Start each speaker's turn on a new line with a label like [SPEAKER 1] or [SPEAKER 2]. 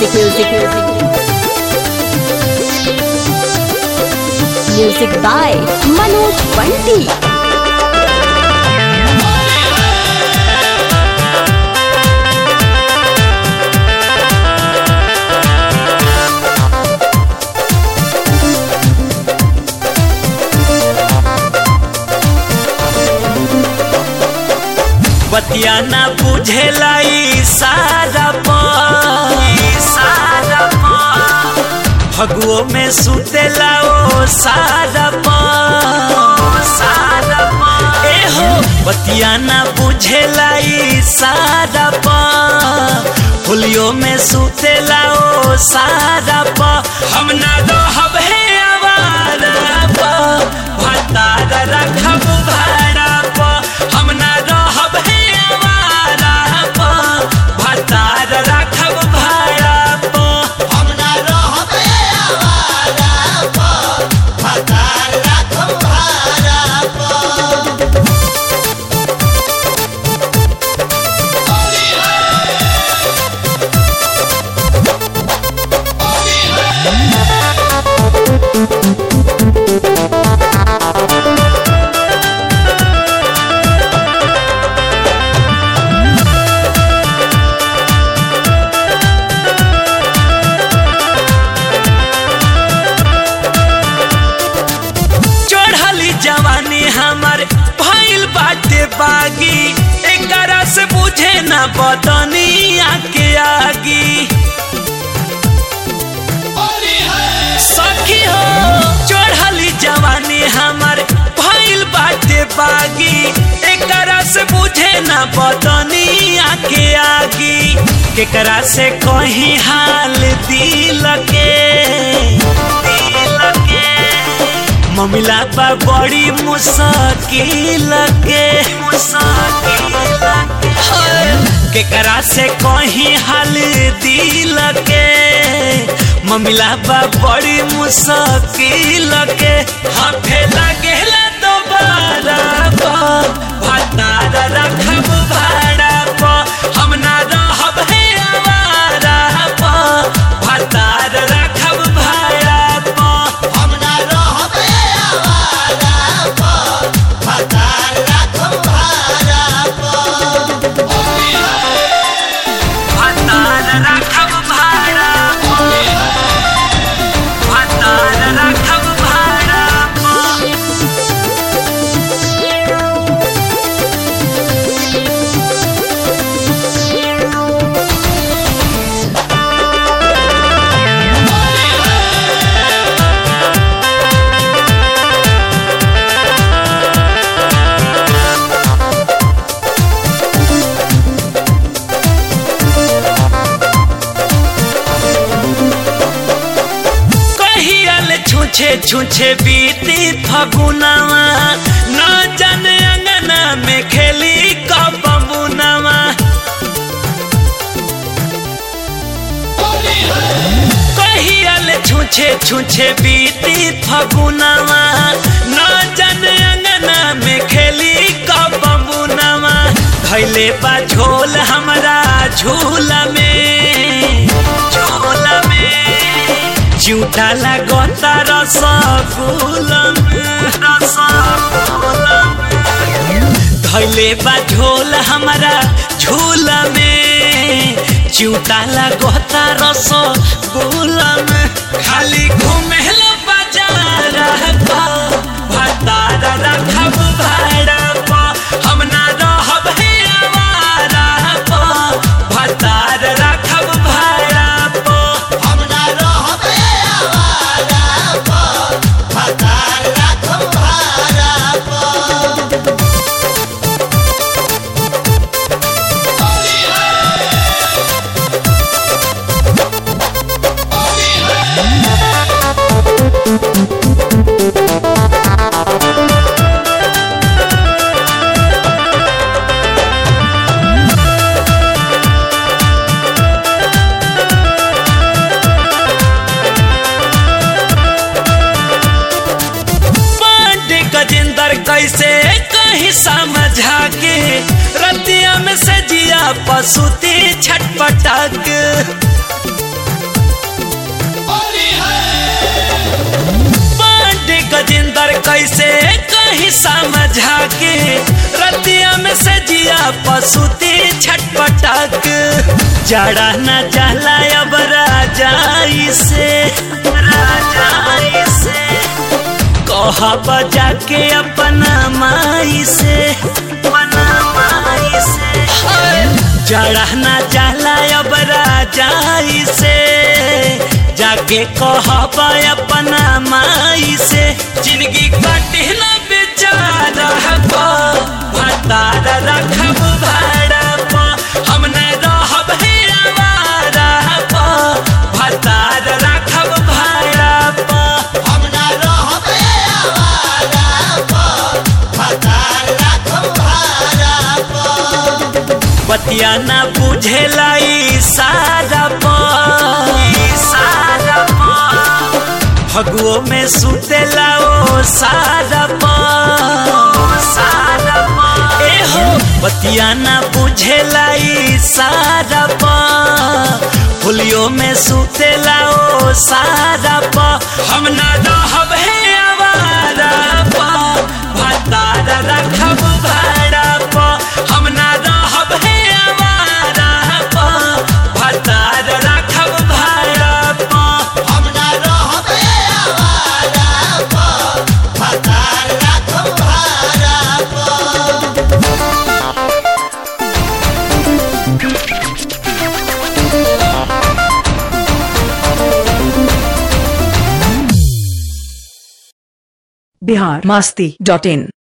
[SPEAKER 1] Music, music, music. Music by Manoj Bunty.
[SPEAKER 2] बतिया ना बुझेला ई सारा सारा फगुओ में सुतेला ओ सारा सारा ए हो बतिया ना बुझेला ई सारा होलियो में सुतेला ओ सारा हम ना रहब हे आवारा भतार रखब भाड़ा हम ना रहब हे आवारा भतार रखब भाड़ा
[SPEAKER 3] हम ना रहबे आवारा प भतार राखब भाड़ा प
[SPEAKER 2] चढ़ली जवानी हमर भइल बाटे बागी एकरा से बुझे ना बदनिया के आगी सखी हो चढ़ली जवानी हमर भइल बाटे बागी एकरा से बुझे ना बदनिया के आगी केकरा से कहीं हाल दिल के दिल के ममिला बा बड़ी मुश्किल के मुश्किल के केकरा से कहीं हाल दिल के ममिला बा बड़ी मुश्किल के हाफे लगेला दोबारा भतार रखब भाड़ा प हम ना रहब हे आवारा प भतार रखब भाड़ा प
[SPEAKER 3] हम ना रहबे आवारा प भतार राखब भाड़ा प
[SPEAKER 2] भतार रखब भाड़ा भतार रखब भाड़ा कहियल छुछे छुछे बीती फगुनवा न जाने अंगना में खेली कब बुनवा कहियल छुछे छुछे बीती फगुनवा न जाने अंगना में खेली कब बुनवा धैले बा झोल हमरा झूला में झूला में झूठा लगता रसगुल्ला में रसगुल्ला में धैले बा झोल हमारा झूला में चूटा लगता रसगुल्ला में खाली घूमेला बाजार भतार रखब भाड़ा प हम ना रहब हे आवारा प भतार रखब भाड़ा प
[SPEAKER 3] हम ना रहबे आवारा प भतार राखब भाड़ा प
[SPEAKER 2] पसुती छटपटक जड़ा न जाला अब राजाई से राजाई से कहा बजा के अपना माई से अपना माई से जड़ा न जाला अब राजाई से जाके कहब अपना माई से जिंदगी कटे न बेचारा भतार रखब भाड़ा प हम न रहब हे आवारा प भतार रखब भाड़ा प
[SPEAKER 3] हम ना रहबे आवारा पर भतार राखब भाड़ा पर
[SPEAKER 2] बतिया न बुझेला ई सारा प ई सारा प फगुओ में सुतेला ओ सारा प सारा प ए हो बतिया न बुझेला ई सारा प होलियो में सुतेला ओ सारा प हम न रहब हे आवारा प भतार रखब भाड़ा प हम न रहब हे आवारा प भतार रखब भाड़ा प
[SPEAKER 3] हम ना रहबे आवारा पर भतार राखब भाड़ा पर
[SPEAKER 4] बिहार मस्ती डॉट इन